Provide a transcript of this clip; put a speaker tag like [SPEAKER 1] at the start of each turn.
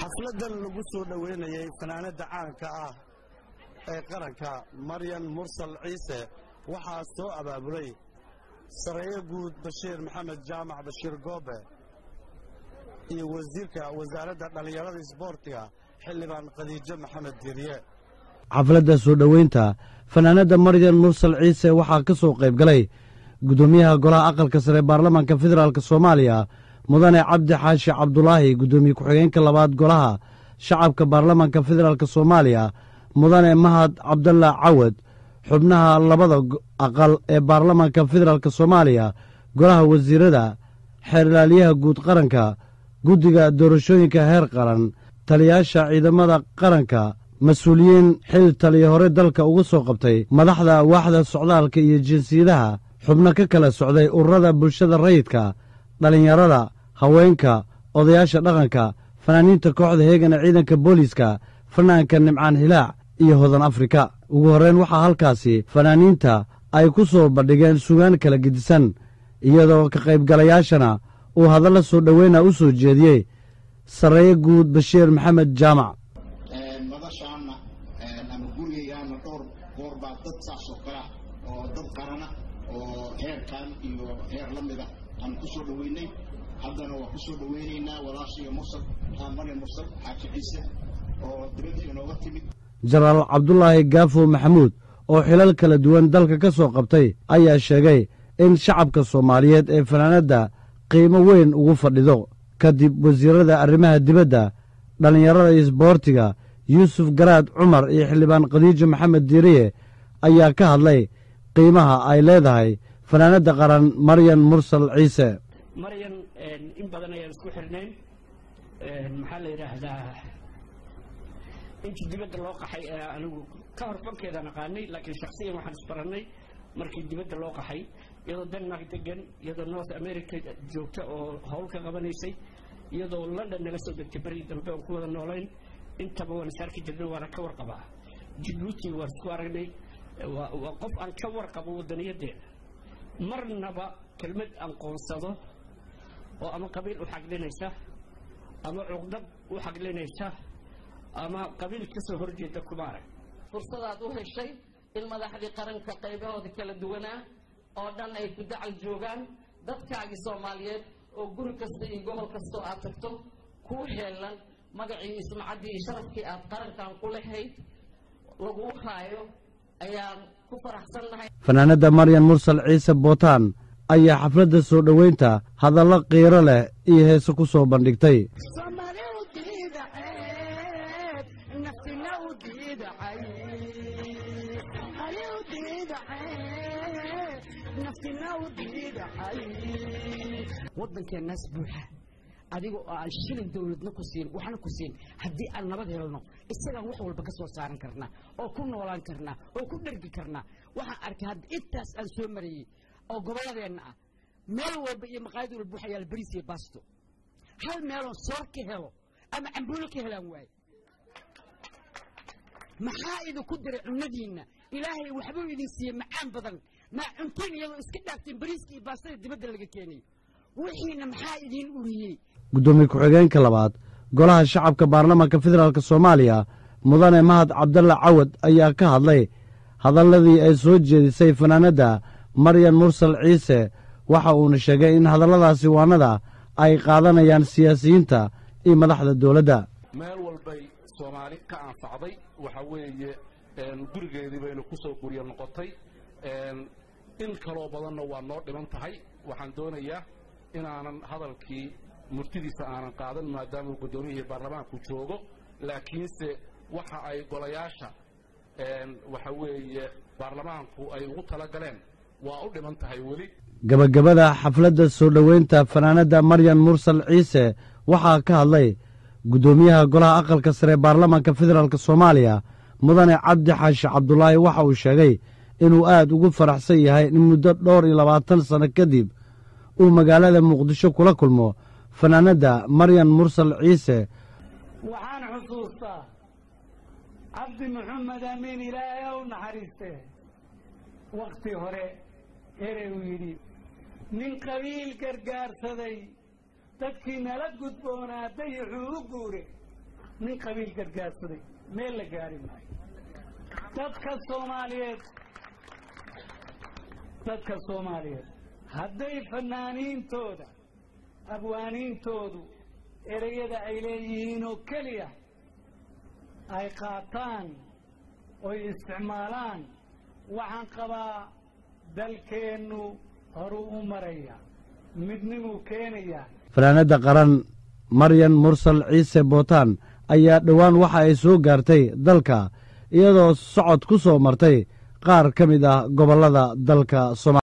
[SPEAKER 1] xafladan lagu soo dhoweynayey fanaanadda caanka ah ee qaranka maryan mursal ciise waxaa soo abaabulay sareeyo guud bashiir maxamed jaamac bashiir goobe iyo wasiirka wasaaradda dhallinyarada isboortiga xildhibaan khadiijo maxamed diiriye
[SPEAKER 2] xafladda soo dhoweynta fanaanadda maryan mursal ciise waxaa ka soo qayb galay guddoomiyaha golaha aqalka sare baarlamaanka federaalk soomaaliya mudane cabdi xaashi cabdulaahi guddoomiye ku-xigeenka labaad golaha shacabka baarlamaanka federaalk soomaaliya mudane mahad cabdalla cawad xubnaha labada aqal ee baarlamaanka federaalk soomaaliya golaha wasiirada xeerlaaliyaha guud qaranka guddiga doorashooyinka heer qaran taliyaasha ciidamada qaranka mas-uuliyiin xil taliya hore dalka uga soo qabtay madaxda waaxda socdaalka iyo jinsiyadaha xubno ka kala socday ururada bulshada rayidka dhallinyarada haweenka odayaasha dhaqanka fanaaniinta kooxda heegana ciidanka booliiska fanaanka nimcaan hilaac iyo hodan afrika ugu horrayn waxaa halkaasi fanaaniinta ay ku soo bandhigeen sugaan kala gedisan iyadoo ka qaybgalayaashana uu hadalla soo dhoweyna u soo jeediyey sarreeye guud bashiir maxamed jaamac
[SPEAKER 3] madashaana ama gurigaygaana dhowr goor baa dad saas oo kalea oo dad qarana oo heerkan iyo heer la mida aan ku soo dhoweynay haddana waa ku soo dhoweynaynaa walaashiga mursal maryan mursal xaaji ciise oo dibadda inooga timid
[SPEAKER 2] jenaraal cabdulaahi gaafo maxamuud oo xilal kala duwan dalka ka soo qabtay ayaa sheegay in shacabka soomaaliyeed ee fanaanadda qiimo weyn ugu fadhido kadib wasiirada arrimaha dibadda dhallinyarada isboortiga yuusuf garaad cumar iyo xildhibaan khadiijo maxamed diiriye ayaa ka hadlay qiimaha ay leedahay fanaanadda qaran maryan mursal ciise
[SPEAKER 4] maryan in badan ayaan isku xirnayn maxaa la yidhaahdaa intii dibadda loo qaxay ee anigu ka hor fankeedaan aqaanay laakiin shaksiyan waxaan isbarannay markii dibadda loo qaxay iyadoo denmark degan iyadoo north america joogta oo howl ka qabanaysay iyadoo london nala soo degtay beri dambe oon ku wada noolayn intaba waan is arki jirnay waana ka warqabaa jibuuti waan isku aragnay waa qof aan ka warqabo wadaniyadeeda marnaba kelmad aan qoonsado oo ama qabiil u xaglinaysa ama cuqdad u xaglinaysa ama qabiil ka soo horjeeda kuma arag
[SPEAKER 5] fursadaad u heshay in madaxdii qaranka qaybahooda kala duwanaa oo dhan ay ku dacal joogaan dadkaagii soomaaliyeed oo guri kasta iyo gobol kastoo aad tagto kuu heelan magacii ismacaddii iyo sharafkii aad qarankan ku lahayd laguu haayo ayaan ku faraxsannahay
[SPEAKER 2] fanaanadda maryan mursal ciise bootaan ayaa xafladda soo dhoweynta hadallo qiiro leh iyo heese ku soo bandhigtay
[SPEAKER 6] waddankeennaas buuxa adiga oo aan shilin dawladna ku siin waxna ku siin haddii aan nabad helno isagaan wax walba ka soo saaran karnaa oo ku noolaan karnaa oo ku dhergi karnaa waxaan arkay hadda intaas aan soo marayey oo gobolladeenna ah meel walba iyo maqaayad walba waxa yaala bariis iyo baasto hal meeloon soor ka helo ama cambuulo ka helaan waaye maxaa idinku diray cunnadiinna ilaahay waxbuu idin siiyey macaan badan maa cuntiin iyadoo iska dhaafteen bariiska iyo baastada dibadda laga keenayo wixiina maxaa idiin uriyey
[SPEAKER 2] guddoomiye ku-xigeenka labaad golaha shacabka baarlamaanka federaalk soomaaliya mudane mahad cabdalla cawad ayaa ka hadlay hadalladii ay soo jeedisay fanaanadda maryan mursal ciise waxa uuna sheegay in hadalladaasi waanada ay qaadanayaan siyaasiyiinta iyo madaxda dowladda
[SPEAKER 7] meel walbay soomaali ka anfacday waxa weeye gurigeedii baynu ku soo guryo noqotay in kaloo badanna waa noo dhiman tahay waxaan doonayaa inaanan hadalkii murtidiisa aanan qaadan maadaama guddoomiyihii baarlamaanku joogo laakiinse waxa ay golayaasha waxa weeye baarlamaanku ay ugu tala galeen waa u dhiman tahay weli
[SPEAKER 2] gebagabada xafladda soo dhoweynta fanaanadda maryan mursal ciise waxaa ka hadlay guddoomiyaha golaha aqalka sare baarlamaanka federaalk soomaaliya mudane cabdi xaashi cabdulaahi waxa uu sheegay inuu aad ugu faraxsan yahay in muddo dhowr iyo labaatan sanno kadib uu magaalada muqdisho kula kulmo fanaanadda maryan mursal ciise
[SPEAKER 8] waxaan xusuustaa cabdi maxamed amiin ilaahay ow naxariiste wakhti hore erey uu yidhi nin qabiil gargaarsaday dadkii nala gudboonaa dayixuu u guure nin qabiil gargaarsaday meel la gaari maayo dadka soomaaliyeed dadka soomaaliyeed hadday fanaaniintooda abwaaniintoodu ereyada ay leeyihiin oo keliya ay qaataan oy isticmaalaan waxaan qabaa dalkeennu horuu u maraya midnimuu keenayaa
[SPEAKER 2] fanaanadda qaran maryan mursal ciise bootaan ayaa dhowaan waxa ay soo gaartay dalka iyadoo socod ku soo martay qaar ka mid ah gobollada dalka somaaliya